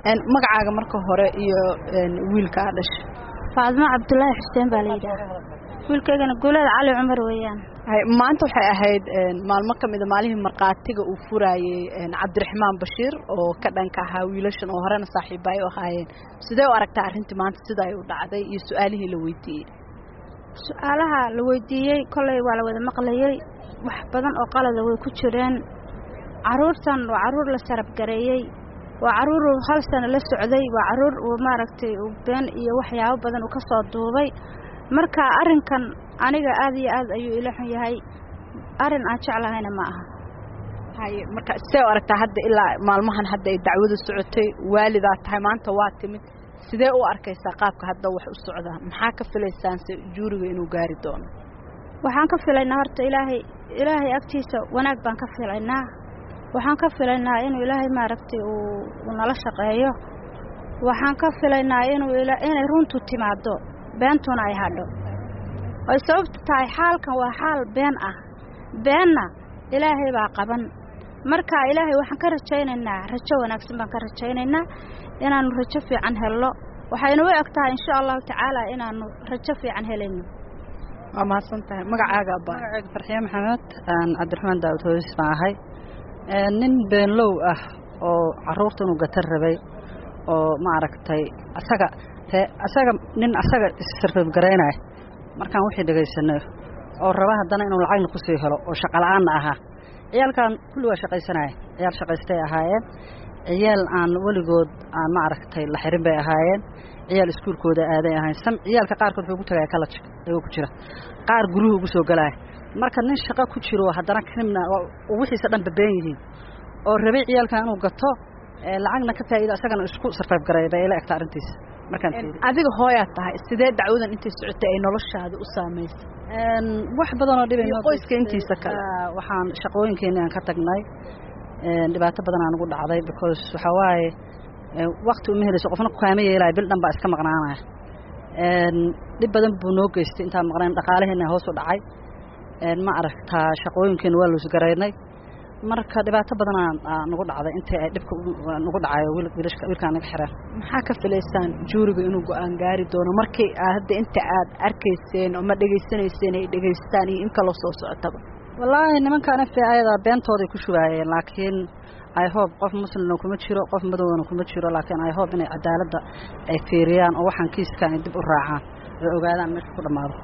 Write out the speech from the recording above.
magacaaga marka hore iyo wiilka aa dhashay faadmo cabdulaahi xuseen baa layidhaha wiilkaygana guuleed cali cumar weeyaan maanta waxay ahayd maalmo ka mida maalihii markhaatiga uu furaayey cabdiraxmaan bashiir oo ka dhanka ahaa wiilashan oo horena saaxiiba ay u ahaayeen sidee u aragtaa arrintii maanta sida ay u dhacday iyo su-aalihii la weydiiyey su-aalaha la weydiiyey kolley waa la wada maqlayey wax badan oo qalada way ku jireen carruurtan waa carruur la sarabgareeyey waa carruur uu hal sano la socday waa carruur uu maaragtay uu been iyo waxyaabo badan uu ka soo duubay marka arrinkan aniga aad iyo aad ayuu ila xun yahay arrin aan jeclahayna ma aha haye marka sidee u aragtaa hadda ilaa maalmahan hadda ay dacwadu socotay waalidaa tahay maanta waa timid sidee u arkaysaa qaabka hadda wax u socdaa maxaa ka filaysaanse juuriga inuu gaari doono waxaan ka filaynaa horta ilaahay ilaahay agtiisa wanaag baan ka filaynaa waxaan ka filaynaa inuu ilaahay maaragtay uu nala shaqeeyo waxaan ka filaynaa inuu inay runtu timaaddo beentuna ay hadho ay sababtu tahay xaalkan waa xaal been ah beenna ilaahay baa qaban marka ilaahay waxaan ka rajaynaynaa rajo wanaagsan baan ka rajaynaynaa inaannu rajo fiican helno waxayna u eg tahay insha allahu tacaala inaannu rajo fiican helayno waa mahadsan tahay magacaaga magacayga farxiye maxamed cabdiraxmaan daawud hooyis baan ahay nin beenlow ah oo carruurta inuu gatar rabay oo ma aragtay asaga asaga nin asaga issarfabgaraynaya markaan wixii dhegaysanay oo raba haddana inuu lacagna ku sii helo oo shaqola'aanna ahaa ciyaalkan kulli waa shaqaysanaya ciyaal shaqaystay ahaayeen ciyaal aan weligood aan ma aragtay la xirin bay ahaayeen ciyaal iskuulkooda aaday ahayn sam ciyaalka qaarkood wuxuu ku tagaya kalaj ayagoo ku jira qaar guruhu ugu soo galaya marka nin shaqo ku jiro haddana kanimna wixiisa dhan babeen yihiin oo rabay ciyaalkan inuu gato lacagna ka faa'iida asagana isku sarfayb garay bay ila egta arrintiisa markaan adiga hooyaa tahay sidee dacwadan intay socotay ay noloshaada u saamaysay wax badan oo dhibay qoyska intiisa kale waxaan shaqooyinkeeni aan ka tagnay dhibaato badan aan ugu dhacday because waxaa waaye wakti uma helayso qofna kukaama yeelaya bil dhan baa iska maqnaanaya dhib badan buu noo geystay intaan maqnayn dhaqaalaheena hoos u dhacay ma aragtaa shaqooyinkeena waa loosgaraynay marka dhibaato badan nagu dhacday intii ay dhibka nagu dhacayo wiilkaan naga xireen maxaa ka filaysaan juuriga inuu go-aan gaari doono markii hadda inta aad arkayseen oo ma dhegaysanayseen ay dhegaystaan iyo in kaloo soo socotaba wallaahi nimankaan f ayadaa beentooday ku shubaayeen laakiin i hope qof muslimna kuma jiro qof madowna kuma jiro laakiin i hope inay cadaaladda ay fiiriyaan oo waxaan kiiskaan ay dib u raacaan ay ogaadaan meesha ku dhammaado